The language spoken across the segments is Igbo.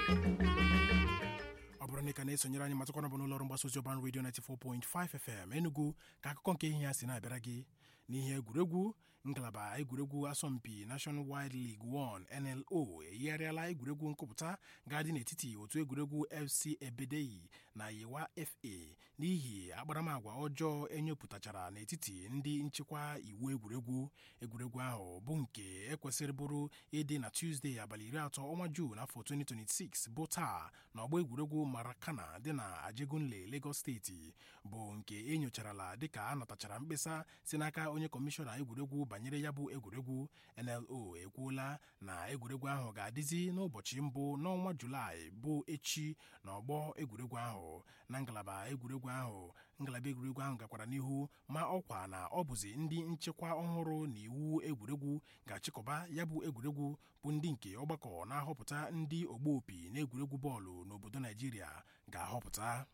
ọ bụrụ na ị ka na-esonyere anyị matakwana bụ n'ụlọọrụ mgbasa ozi ọban redio 94.5 FM Enugu ka akụkọ nke ihe ya si na-abịara gị n'ihe egwuregwu ngalaba egwuregwu asọmpi National Wide League 1 NLO eyigharịala egwuregwu nkụpụta ga-adị n'etiti otu egwuregwu FC Ebedeyi na Yewa FA n'ihi akparamagwa ọjọọ enyopụtachara n'etiti ndị nchịkwa iwu egwuregwu egwuregwu ahụ bụ nke ekwesịrị bụrụ ịdị na Tuesday abalị iri atọ ọnwa Juun afọ 2026 bụ taa na ọgba egwuregwu Marakana dị na Ajegunle Lagos steeti bụ nke enyocharala dịka a natachara mkpesa si n'aka onye kọmishọna egwuregwu banyere ya bụ egwuregwu NLO ekwuola na egwuregwu ahụ ga-adịzi n'ụbọchị mbụ n'ọnwa Julaị bụ echi na ọgbọ egwuregwu ahụ na ngalaba egwuregwu ahụ ngalaba egwuregwu ahụ gakwara n'ihu ma ọkwa na ọ bụzi ndị nchekwa ọhụrụ na iwu egwuregwu ga-achịkọba ya bụ egwuregwu bụ ndị nke ọgbakọ na-ahọpụta ndị ogbo opi na egwuregwu bọọlụ n'obodo Naijiria ga-ahọpụta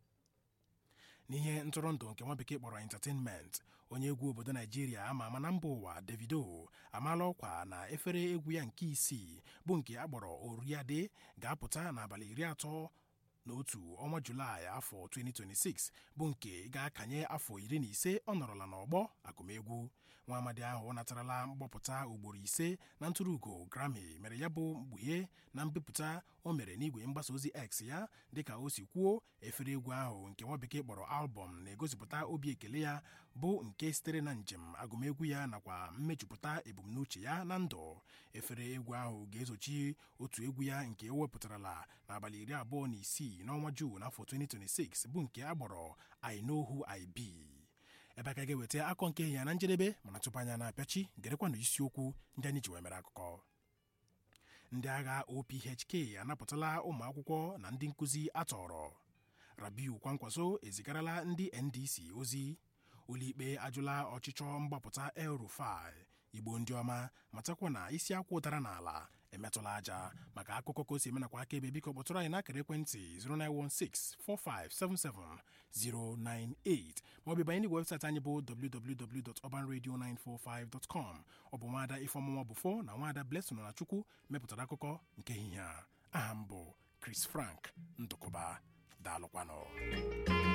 n'ihe ntụrụndụ nke nwa bekee kpọrọ entertainment onye egwu obodo naijiria ama ama na mba ụwa davido amaala ọkwa na efere egwu ya nke isii bụ nke akpọrọ oriade ga-apụta n'abalị iri atọ n'otu ọnwa julaị afọ 2026 bụ nke ga-akanye afọ iri na ise ọ nọrọla n'ọgbọ agụmegwu nwa amadi ahụ natarala mgbapụta ugboro ise na ntụrụugo Grammy mere ya bụ mkpughe na mbipụta o mere n'igwe mgbasa ozi X ya dịka o si kwuo efere egwu ahụ nke nwa bekee kpọrọ albọm na-egosipụta obi ekele ya bụ nke sitere na njem agụmegwu ya nakwa mmejupụta ebumnuche ya na ndụ efere egwu ahụ ga-ezochi otu egwu ya nke o wepụtarala n'abalị iri abụọ na isii n'ọnwa Juun afọ 2026 bụ nke agbọrọ I know who I be ebe aka ga-eweta akọ nke ya na njedebe mana tupu anya na-apịachi gerekwanụ isiokwu ndị anyị ji wee mere akụkọ ndị agha OPHK anapụtala ụmụ akwụkwọ na ndị nkụzi atọrọ Rabiu Kwankwaso ezigarala ndị NDC ozi ụlọikpe ajụla ọchịchọ mgbapụta El Rufai igbo ndị ọma matakwa na isi akwụ ụtara n'ala emetụla aja maka akụkọ ka o si emenakwa akaebe biko kpọtụrụ anyị n'akara ekwentị 09164577098 maọbụ banye n'igwe webụsaịtị anyị bụ www.urbanradio945.com ọ bụ nwaada ifeọmụma bụfo na nwaada Blessing na Chukwu mepụtara akụkọ nke ehihie a aha m bụ Chris Frank Ndụkụba daalụkwanụ